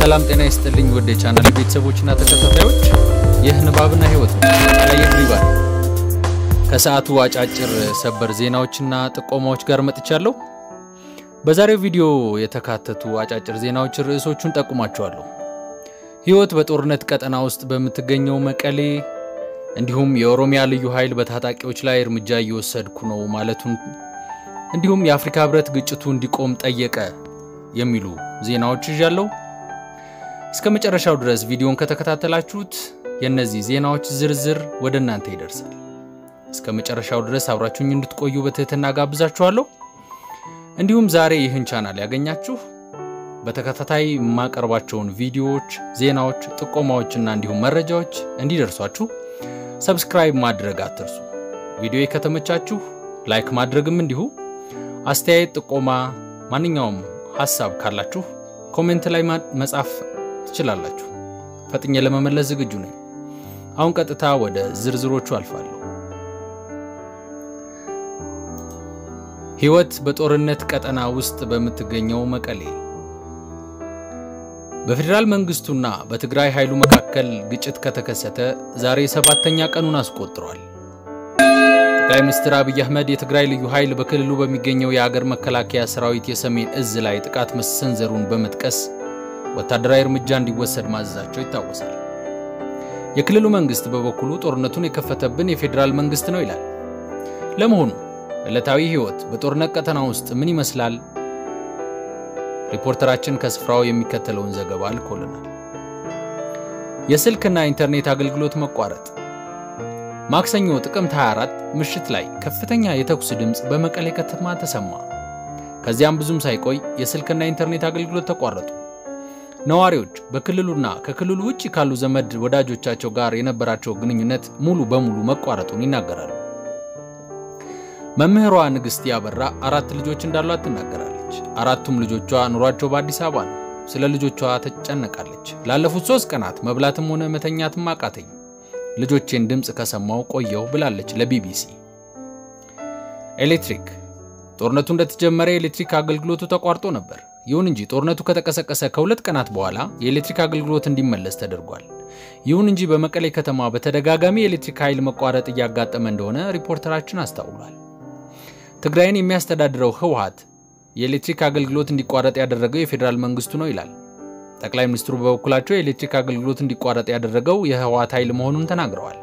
ሰላም ጤና ይስጥልኝ ውድ የቻናል ቤተሰቦችና ተከታታዮች፣ ይህ ንባብና ህይወት ነው። ቀለየ ድሪባል ከሰዓቱ አጫጭር ሰበር ዜናዎችና ጥቆማዎች ጋር መጥቻለሁ። በዛሬው ቪዲዮ የተካተቱ አጫጭር ዜናዎች ርዕሶቹን ጠቁማቸዋለሁ። ህይወት በጦርነት ቀጠና ውስጥ በምትገኘው መቀሌ፣ እንዲሁም የኦሮሚያ ልዩ ኃይል በታጣቂዎች ላይ እርምጃ እየወሰድኩ ነው ማለቱን፣ እንዲሁም የአፍሪካ ህብረት ግጭቱ እንዲቆም ጠየቀ የሚሉ ዜናዎች ይዣለሁ። እስከ መጨረሻው ድረስ ቪዲዮን ከተከታተላችሁት የእነዚህ ዜናዎች ዝርዝር ወደ እናንተ ይደርሳል። እስከ መጨረሻው ድረስ አብራችሁኝ እንድትቆዩ በትህትና ጋብዛችኋለሁ። እንዲሁም ዛሬ ይህን ቻናል ያገኛችሁ በተከታታይ የማቀርባቸውን ቪዲዮዎች፣ ዜናዎች፣ ጥቆማዎችና እንዲሁም መረጃዎች እንዲደርሷችሁ ሰብስክራይብ ማድረግ አትርሱ። ቪዲዮ ከተመቻችሁ ላይክ ማድረግም እንዲሁ። አስተያየት፣ ጥቆማ፣ ማንኛውም ሀሳብ ካላችሁ ኮሜንት ላይ መጻፍ ትችላላችሁ። ፈጥኜ ለመመለስ ዝግጁ ነኝ። አሁን ቀጥታ ወደ ዝርዝሮቹ አልፋለሁ። ህይወት በጦርነት ቀጠና ውስጥ በምትገኘው መቀሌ በፌዴራል መንግስቱና በትግራይ ኃይሉ መካከል ግጭት ከተከሰተ ዛሬ ሰባተኛ ቀኑን አስቆጥሯል። ጠቅላይ ሚኒስትር አብይ አህመድ የትግራይ ልዩ ኃይል በክልሉ በሚገኘው የአገር መከላከያ ሰራዊት የሰሜን እዝ ላይ ጥቃት መሰንዘሩን በመጥቀስ ወታደራዊ እርምጃ እንዲወሰድ ማዘዛቸው ይታወሳል። የክልሉ መንግስት በበኩሉ ጦርነቱን የከፈተብን የፌዴራል መንግስት ነው ይላል። ለመሆኑ ዕለታዊ ህይወት በጦርነት ቀጠና ውስጥ ምን ይመስላል? ሪፖርተራችን ከስፍራው የሚከተለውን ዘገባ ልኮልናል። የስልክና ኢንተርኔት አገልግሎት መቋረጥ ማክሰኞ ጥቅምት 24 ምሽት ላይ ከፍተኛ የተኩስ ድምፅ በመቀሌ ከተማ ተሰማ። ከዚያም ብዙም ሳይቆይ የስልክና ኢንተርኔት አገልግሎት ተቋረጡ። ነዋሪዎች በክልሉና ከክልሉ ውጭ ካሉ ዘመድ ወዳጆቻቸው ጋር የነበራቸው ግንኙነት ሙሉ በሙሉ መቋረጡን ይናገራሉ። መምህሯ ንግሥት ያበራ አራት ልጆች እንዳሏት ትናገራለች። አራቱም ልጆቿ ኑሯቸው በአዲስ አበባ ነው። ስለ ልጆቿ ትጨነቃለች። ላለፉት ሶስት ቀናት መብላትም ሆነ መተኛትም አቃተኝ ልጆቼን ድምፅ ከሰማው ቆየሁ ብላለች ለቢቢሲ። ኤሌክትሪክ ጦርነቱ እንደተጀመረ የኤሌክትሪክ አገልግሎቱ ተቋርጦ ነበር። ይሁን እንጂ ጦርነቱ ከተቀሰቀሰ ከሁለት ቀናት በኋላ የኤሌክትሪክ አገልግሎት እንዲመለስ ተደርጓል። ይሁን እንጂ በመቀሌ ከተማ በተደጋጋሚ የኤሌክትሪክ ኃይል መቋረጥ እያጋጠመ እንደሆነ ሪፖርተራችን አስታውሏል። ትግራይን የሚያስተዳድረው ህወሓት የኤሌክትሪክ አገልግሎት እንዲቋረጥ ያደረገው የፌዴራል መንግስቱ ነው ይላል። ጠቅላይ ሚኒስትሩ በበኩላቸው የኤሌክትሪክ አገልግሎት እንዲቋረጥ ያደረገው የህወሓት ኃይል መሆኑን ተናግረዋል።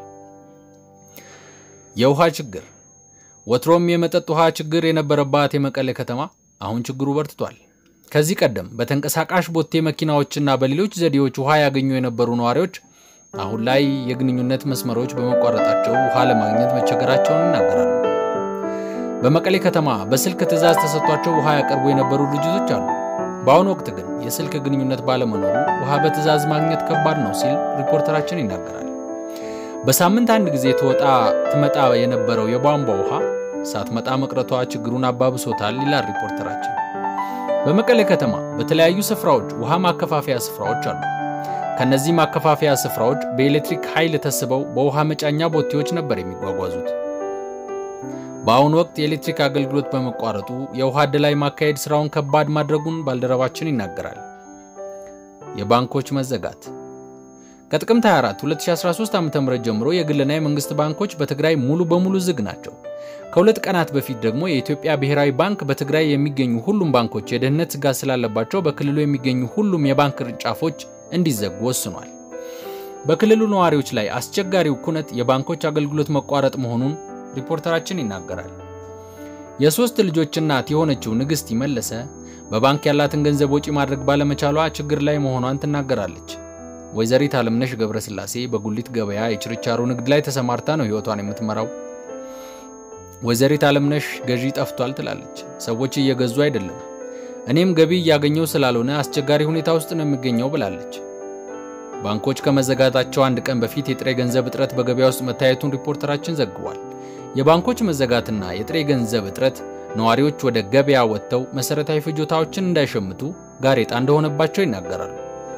የውሃ ችግር ወትሮም የመጠጥ ውሃ ችግር የነበረባት የመቀሌ ከተማ አሁን ችግሩ በርትቷል። ከዚህ ቀደም በተንቀሳቃሽ ቦቴ መኪናዎችና በሌሎች ዘዴዎች ውሃ ያገኙ የነበሩ ነዋሪዎች አሁን ላይ የግንኙነት መስመሮች በመቋረጣቸው ውሃ ለማግኘት መቸገራቸውን ይናገራሉ። በመቀሌ ከተማ በስልክ ትዕዛዝ ተሰጥቷቸው ውሃ ያቀርቡ የነበሩ ድርጅቶች አሉ። በአሁኑ ወቅት ግን የስልክ ግንኙነት ባለመኖሩ ውሃ በትዕዛዝ ማግኘት ከባድ ነው ሲል ሪፖርተራችን ይናገራል። በሳምንት አንድ ጊዜ ትወጣ ትመጣ የነበረው የቧንቧ ውሃ ሳትመጣ መቅረቷ ችግሩን አባብሶታል ይላል ሪፖርተራችን። በመቀሌ ከተማ በተለያዩ ስፍራዎች ውሃ ማከፋፈያ ስፍራዎች አሉ። ከነዚህ ማከፋፈያ ስፍራዎች በኤሌክትሪክ ኃይል ተስበው በውሃ መጫኛ ቦቴዎች ነበር የሚጓጓዙት። በአሁኑ ወቅት የኤሌክትሪክ አገልግሎት በመቋረጡ የውሃ አደላይ ማካሄድ ስራውን ከባድ ማድረጉን ባልደረባችን ይናገራል። የባንኮች መዘጋት ከጥቅምት 24 2013 ዓ.ም ጀምሮ የግልና የመንግስት ባንኮች በትግራይ ሙሉ በሙሉ ዝግ ናቸው። ከሁለት ቀናት በፊት ደግሞ የኢትዮጵያ ብሔራዊ ባንክ በትግራይ የሚገኙ ሁሉም ባንኮች የደህንነት ስጋት ስላለባቸው በክልሉ የሚገኙ ሁሉም የባንክ ቅርንጫፎች እንዲዘጉ ወስኗል። በክልሉ ነዋሪዎች ላይ አስቸጋሪው ኩነት የባንኮች አገልግሎት መቋረጥ መሆኑን ሪፖርተራችን ይናገራል። የሶስት ልጆች እናት የሆነችው ንግሥት ይመለሰ በባንክ ያላትን ገንዘብ ወጪ ማድረግ ባለመቻሏ ችግር ላይ መሆኗን ትናገራለች። ወይዘሪት አለምነሽ ገብረስላሴ በጉሊት ገበያ የችርቻሮ ንግድ ላይ ተሰማርታ ነው ሕይወቷን የምትመራው። ወይዘሪት አለምነሽ ገዢ ጠፍቷል ትላለች። ሰዎች እየገዙ አይደለም፣ እኔም ገቢ እያገኘው ስላልሆነ አስቸጋሪ ሁኔታ ውስጥ ነው የሚገኘው ብላለች። ባንኮች ከመዘጋታቸው አንድ ቀን በፊት የጥሬ ገንዘብ እጥረት በገበያ ውስጥ መታየቱን ሪፖርተራችን ዘግቧል። የባንኮች መዘጋትና የጥሬ ገንዘብ እጥረት ነዋሪዎች ወደ ገበያ ወጥተው መሠረታዊ ፍጆታዎችን እንዳይሸምቱ ጋሬጣ እንደሆነባቸው ይናገራሉ።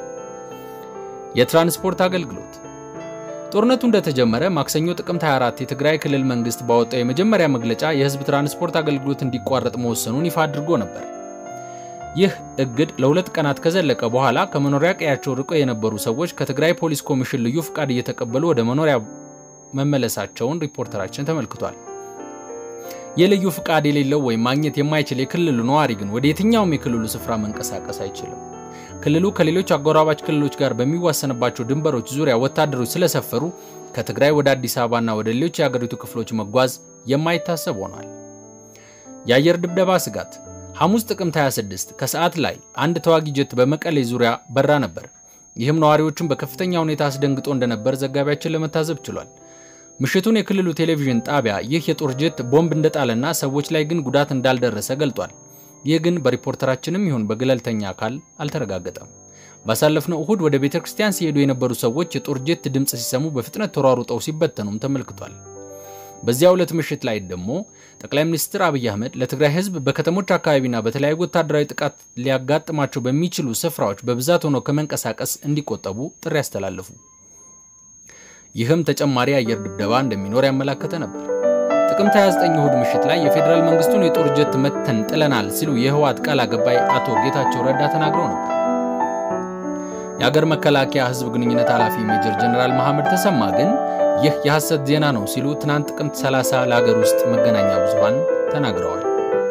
የትራንስፖርት አገልግሎት ጦርነቱ እንደተጀመረ ማክሰኞ ጥቅምት 24 የትግራይ ክልል መንግስት ባወጣው የመጀመሪያ መግለጫ የህዝብ ትራንስፖርት አገልግሎት እንዲቋረጥ መወሰኑን ይፋ አድርጎ ነበር። ይህ እግድ ለሁለት ቀናት ከዘለቀ በኋላ ከመኖሪያ ቀያቸው ርቀው የነበሩ ሰዎች ከትግራይ ፖሊስ ኮሚሽን ልዩ ፍቃድ እየተቀበሉ ወደ መኖሪያ መመለሳቸውን ሪፖርተራችን ተመልክቷል። የልዩ ፍቃድ የሌለው ወይም ማግኘት የማይችል የክልሉ ነዋሪ ግን ወደ የትኛውም የክልሉ ስፍራ መንቀሳቀስ አይችልም። ክልሉ ከሌሎች አጎራባች ክልሎች ጋር በሚዋሰንባቸው ድንበሮች ዙሪያ ወታደሮች ስለሰፈሩ ከትግራይ ወደ አዲስ አበባና ወደ ሌሎች የአገሪቱ ክፍሎች መጓዝ የማይታሰብ ሆኗል። የአየር ድብደባ ስጋት ሐሙስ ጥቅምት 26 ከሰዓት ላይ አንድ ተዋጊ ጀት በመቀሌ ዙሪያ በራ ነበር። ይህም ነዋሪዎቹን በከፍተኛ ሁኔታ አስደንግጦ እንደነበር ዘጋቢያችን ለመታዘብ ችሏል። ምሽቱን የክልሉ ቴሌቪዥን ጣቢያ ይህ የጦር ጀት ቦምብ እንደጣለና ሰዎች ላይ ግን ጉዳት እንዳልደረሰ ገልጧል። ይህ ግን በሪፖርተራችንም ይሁን በገለልተኛ አካል አልተረጋገጠም። ባሳለፍነው እሁድ ወደ ቤተ ክርስቲያን ሲሄዱ የነበሩ ሰዎች የጦር ጀት ድምፅ ሲሰሙ በፍጥነት ተሯሩጠው ሲበተኑም ተመልክቷል። በዚያ ዕለት ምሽት ላይ ደግሞ ጠቅላይ ሚኒስትር አብይ አህመድ ለትግራይ ሕዝብ በከተሞች አካባቢና በተለያዩ ወታደራዊ ጥቃት ሊያጋጥማቸው በሚችሉ ስፍራዎች በብዛት ሆነው ከመንቀሳቀስ እንዲቆጠቡ ጥሪ ያስተላለፉ። ይህም ተጨማሪ የአየር ድብደባ እንደሚኖር ያመላከተ ነበር። ጥቅምት 29 እሁድ ምሽት ላይ የፌዴራል መንግስቱን የጦር ጀት መተን ጥለናል ሲሉ የህወሓት ቃል አቀባይ አቶ ጌታቸው ረዳ ተናግረው ነበር። የአገር መከላከያ ህዝብ ግንኙነት ኃላፊ ሜጀር ጀነራል መሐመድ ተሰማ ግን ይህ የሐሰት ዜና ነው ሲሉ ትናንት ጥቅምት 30 ለሀገር ውስጥ መገናኛ ብዙሃን ተናግረዋል።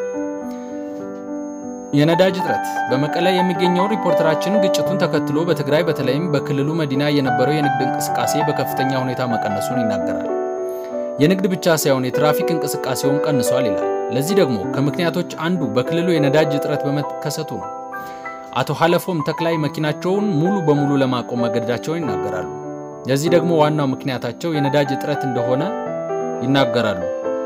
የነዳጅ እጥረት በመቀለ የሚገኘው ሪፖርተራችን ግጭቱን ተከትሎ በትግራይ በተለይም በክልሉ መዲና የነበረው የንግድ እንቅስቃሴ በከፍተኛ ሁኔታ መቀነሱን ይናገራል። የንግድ ብቻ ሳይሆን የትራፊክ እንቅስቃሴውም ቀንሷል ይላል። ለዚህ ደግሞ ከምክንያቶች አንዱ በክልሉ የነዳጅ እጥረት በመከሰቱ ነው። አቶ ሀለፎም ተክላይ መኪናቸውን ሙሉ በሙሉ ለማቆም መገደዳቸውን ይናገራሉ። ለዚህ ደግሞ ዋናው ምክንያታቸው የነዳጅ እጥረት እንደሆነ ይናገራሉ።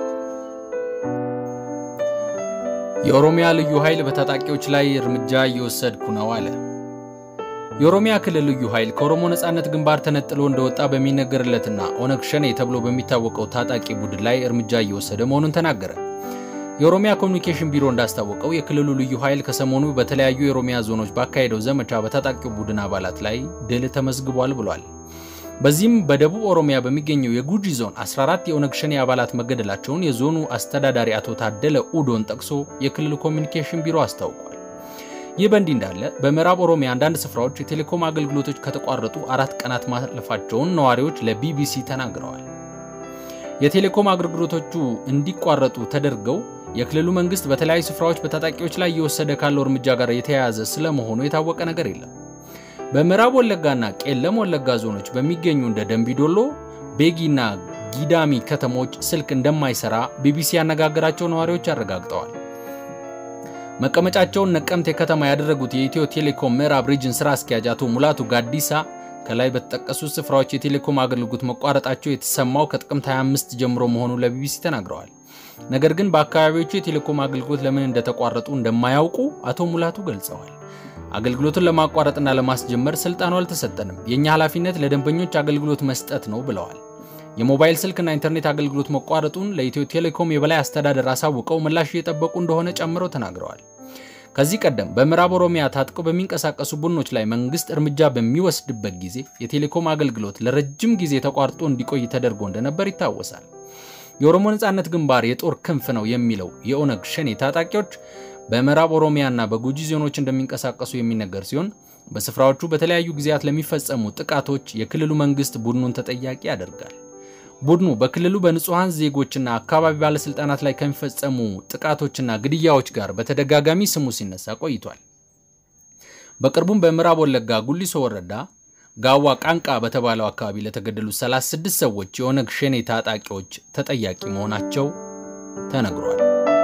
የኦሮሚያ ልዩ ኃይል በታጣቂዎች ላይ እርምጃ እየወሰድኩ ነው አለ። የኦሮሚያ ክልል ልዩ ኃይል ከኦሮሞ ነጻነት ግንባር ተነጥሎ እንደወጣ በሚነገርለትና ኦነግ ሸኔ ተብሎ በሚታወቀው ታጣቂ ቡድን ላይ እርምጃ እየወሰደ መሆኑን ተናገረ። የኦሮሚያ ኮሚኒኬሽን ቢሮ እንዳስታወቀው የክልሉ ልዩ ኃይል ከሰሞኑ በተለያዩ የኦሮሚያ ዞኖች ባካሄደው ዘመቻ በታጣቂው ቡድን አባላት ላይ ድል ተመዝግቧል ብሏል። በዚህም በደቡብ ኦሮሚያ በሚገኘው የጉጂ ዞን 14 የኦነግ ሸኔ አባላት መገደላቸውን የዞኑ አስተዳዳሪ አቶ ታደለ ኡዶን ጠቅሶ የክልሉ ኮሚኒኬሽን ቢሮ አስታውቋል። ይህ በእንዲህ እንዳለ በምዕራብ ኦሮሚያ አንዳንድ ስፍራዎች የቴሌኮም አገልግሎቶች ከተቋረጡ አራት ቀናት ማለፋቸውን ነዋሪዎች ለቢቢሲ ተናግረዋል። የቴሌኮም አገልግሎቶቹ እንዲቋረጡ ተደርገው የክልሉ መንግስት በተለያዩ ስፍራዎች በታጣቂዎች ላይ እየወሰደ ካለው እርምጃ ጋር የተያያዘ ስለመሆኑ የታወቀ ነገር የለም። በምዕራብ ወለጋና ቄለም ወለጋ ዞኖች በሚገኙ እንደ ደንቢዶሎ፣ ቤጊና ጊዳሚ ከተሞች ስልክ እንደማይሰራ ቢቢሲ ያነጋገራቸው ነዋሪዎች አረጋግጠዋል። መቀመጫቸውን ነቀምቴ ከተማ ያደረጉት የኢትዮ ቴሌኮም ምዕራብ ሪጅን ስራ አስኪያጅ አቶ ሙላቱ ጋዲሳ ከላይ በተጠቀሱት ስፍራዎች የቴሌኮም አገልግሎት መቋረጣቸው የተሰማው ከጥቅምት 25 ጀምሮ መሆኑን ለቢቢሲ ተናግረዋል። ነገር ግን በአካባቢዎቹ የቴሌኮም አገልግሎት ለምን እንደተቋረጡ እንደማያውቁ አቶ ሙላቱ ገልጸዋል። አገልግሎቱን ለማቋረጥና ለማስጀመር ስልጣኑ አልተሰጠንም፣ የእኛ ኃላፊነት ለደንበኞች አገልግሎት መስጠት ነው ብለዋል። የሞባይል ስልክና ኢንተርኔት አገልግሎት መቋረጡን ለኢትዮ ቴሌኮም የበላይ አስተዳደር አሳውቀው ምላሽ እየጠበቁ እንደሆነ ጨምረው ተናግረዋል። ከዚህ ቀደም በምዕራብ ኦሮሚያ ታጥቀው በሚንቀሳቀሱ ቡድኖች ላይ መንግስት እርምጃ በሚወስድበት ጊዜ የቴሌኮም አገልግሎት ለረጅም ጊዜ ተቋርጦ እንዲቆይ ተደርጎ እንደነበር ይታወሳል። የኦሮሞ ነጻነት ግንባር የጦር ክንፍ ነው የሚለው የኦነግ ሸኔ ታጣቂዎች በምዕራብ ኦሮሚያና በጉጂ ዞኖች እንደሚንቀሳቀሱ የሚነገር ሲሆን በስፍራዎቹ በተለያዩ ጊዜያት ለሚፈጸሙ ጥቃቶች የክልሉ መንግስት ቡድኑን ተጠያቂ ያደርጋል። ቡድኑ በክልሉ በንጹሐን ዜጎችና አካባቢ ባለስልጣናት ላይ ከሚፈጸሙ ጥቃቶችና ግድያዎች ጋር በተደጋጋሚ ስሙ ሲነሳ ቆይቷል። በቅርቡም በምዕራብ ወለጋ ጉሊሶ ወረዳ ጋዋ ቃንቃ በተባለው አካባቢ ለተገደሉ 36 ሰዎች የኦነግ ሸኔ ታጣቂዎች ተጠያቂ መሆናቸው ተነግሯል።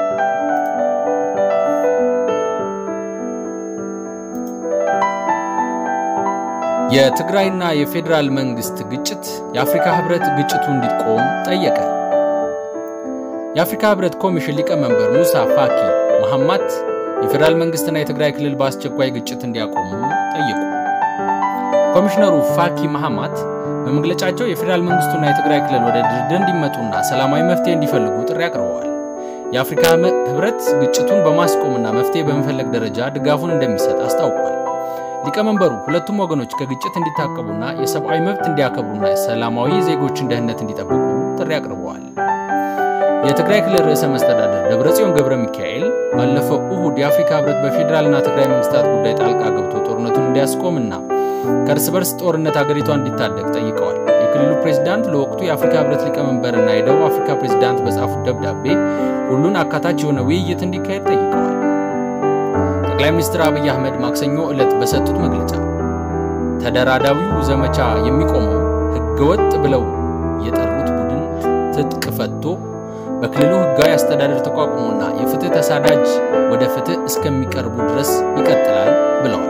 የትግራይና የፌዴራል መንግስት ግጭት የአፍሪካ ህብረት ግጭቱ እንዲቆም ጠየቀ። የአፍሪካ ህብረት ኮሚሽን ሊቀመንበር ሙሳ ፋኪ መሐማት የፌዴራል መንግስትና የትግራይ ክልል በአስቸኳይ ግጭት እንዲያቆሙ ጠየቁ። ኮሚሽነሩ ፋኪ መሐማት በመግለጫቸው የፌዴራል መንግስቱና የትግራይ ክልል ወደ ድርድር እንዲመጡና ሰላማዊ መፍትሄ እንዲፈልጉ ጥሪ አቅርበዋል። የአፍሪካ ህብረት ግጭቱን በማስቆምና መፍትሄ በመፈለግ ደረጃ ድጋፉን እንደሚሰጥ አስታውቋል። ሊቀመንበሩ ሁለቱም ወገኖች ከግጭት እንዲታቀቡና የሰብአዊ መብት እንዲያከብሩና ሰላማዊ ዜጎችን ደህንነት እንዲጠብቁ ጥሪ አቅርበዋል። የትግራይ ክልል ርዕሰ መስተዳደር ደብረጽዮን ገብረ ሚካኤል ባለፈው እሁድ የአፍሪካ ህብረት በፌዴራልና ትግራይ መንግስታት ጉዳይ ጣልቃ ገብቶ ጦርነቱን እንዲያስቆምና ከእርስ በርስ ጦርነት ሀገሪቷ እንዲታደግ ጠይቀዋል። የክልሉ ፕሬዚዳንት ለወቅቱ የአፍሪካ ህብረት ሊቀመንበርና የደቡብ አፍሪካ ፕሬዚዳንት በጻፉት ደብዳቤ ሁሉን አካታች የሆነ ውይይት እንዲካሄድ ጠይቀዋል። ጠቅላይ ሚኒስትር አብይ አህመድ ማክሰኞ ዕለት በሰጡት መግለጫ ተደራዳዊው ዘመቻ የሚቆመው ህገወጥ ብለው የጠሩት ቡድን ትጥቅ ፈቶ በክልሉ ህጋዊ አስተዳደር ተቋቁሞና የፍትህ ተሳዳጅ ወደ ፍትህ እስከሚቀርቡ ድረስ ይቀጥላል ብለዋል።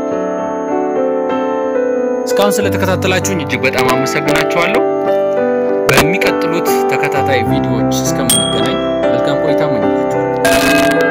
እስካሁን ስለተከታተላችሁኝ እጅግ በጣም አመሰግናችኋለሁ። በሚቀጥሉት ተከታታይ ቪዲዮዎች እስከምንገናኝ መልካም ቆይታ እመኝላችኋለሁ።